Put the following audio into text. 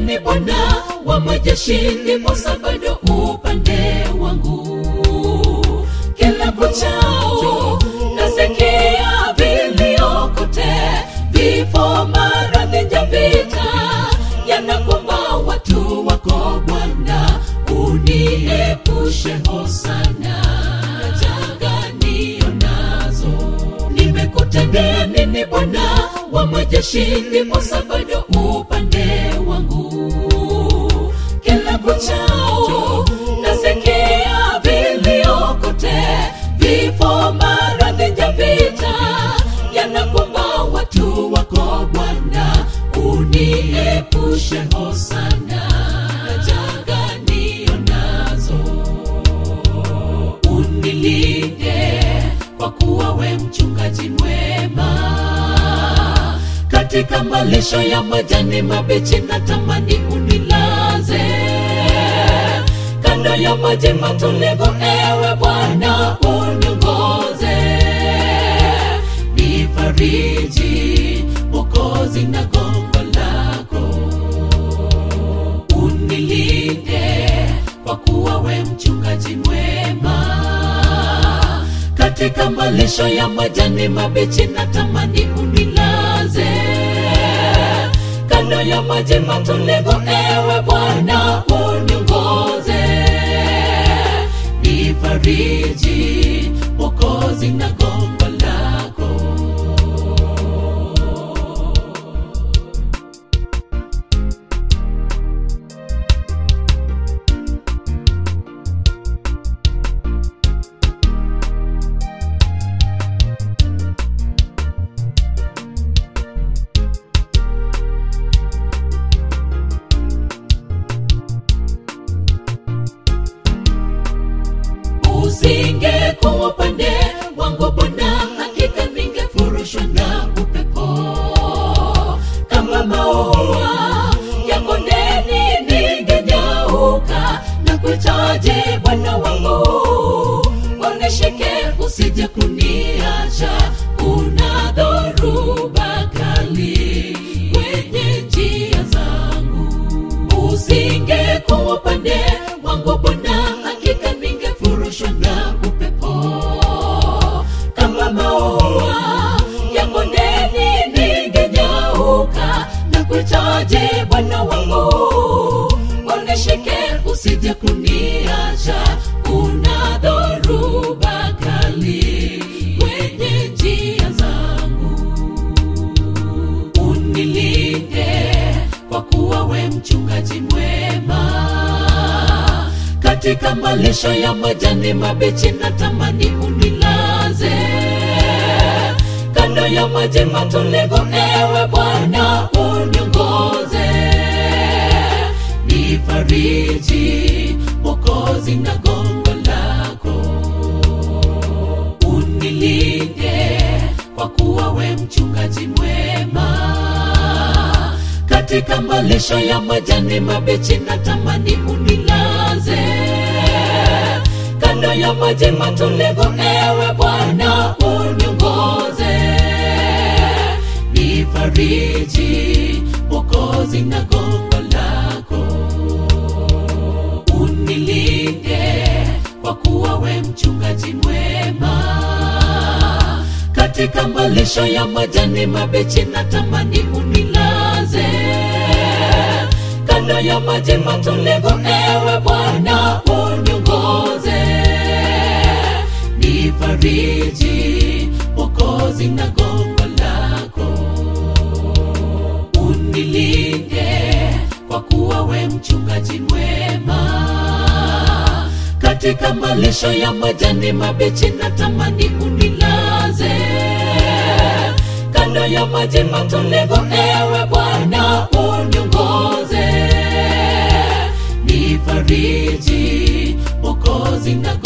ni Bwana wa majeshi, ndiposa bado upande wangu. Kila kuchao nasikia vilio kote, vifo, maradhi, njaa, vita yanakumba watu wako Bwana, uniepushe hosana na janga nionazo. Nimekutendea nini Bwana wa majeshi, ndiposa bado upande wangu. Kila kuchao nasikia vilio kote, vifo, maradhi, njaa, vita yanakumba watu wako Bwana, uniepushe hosana na janga nionazo unilinde kwa kuwa we mchungaji mwema katika malisho ya majani mabichi na tamani unilaze kando ya maji matulivu ewe bwana uniongoze nifariji mokozi na gongo lako unilinde kwa kuwa we mchungaji mwema katika malisho ya majani mabichi na tamani unilaze kando ya maji matulivu ewe bwana uniongoze nifariji mokozi na gongo lako usingekuwa upande wangu Bwana, hakika ningefurushwa na upepo kama maua ya kondeni, ningenyauka na kuhitaji Bwana wangu, unishike usije kuniacha, kuna dhoruba kali kwenye njia zangu usingekuwa upande wangu Bwana, hakika ningefurushwa na upepo kama maua ya kondeni, ningenyauka na kuhitaji Bwana wangu, unishike usije kuniacha, kuna dhoruba kali kwenye njia zangu unilinde kwa kuwa we mchungaji mwema katika malisho ya majani mabichi na tamani unilaze kando ya maji matulivu ewe bwana uniongoze nifariji mokozi na gongo lako unilinde kwa kuwa we mchungaji mwema katika malisho ya majani mabichi na tamani unilaze kando ya maji matulivu ewe bwana uniongoze nifariji mokozi na gongo lako unilinde kwa kuwa we mchungaji mwema katika malisho ya majani mabichi na tamani unilaze kando ya maji matulivu ewe bwana uniongoze nifariji mokozi na gongo lako unilinde kwa kuwa we mchungaji mwema katika malisho ya majani mabichi na tamani unilaze kando ya maji matulivu ewe bwana uniongoze nifariji mokozi na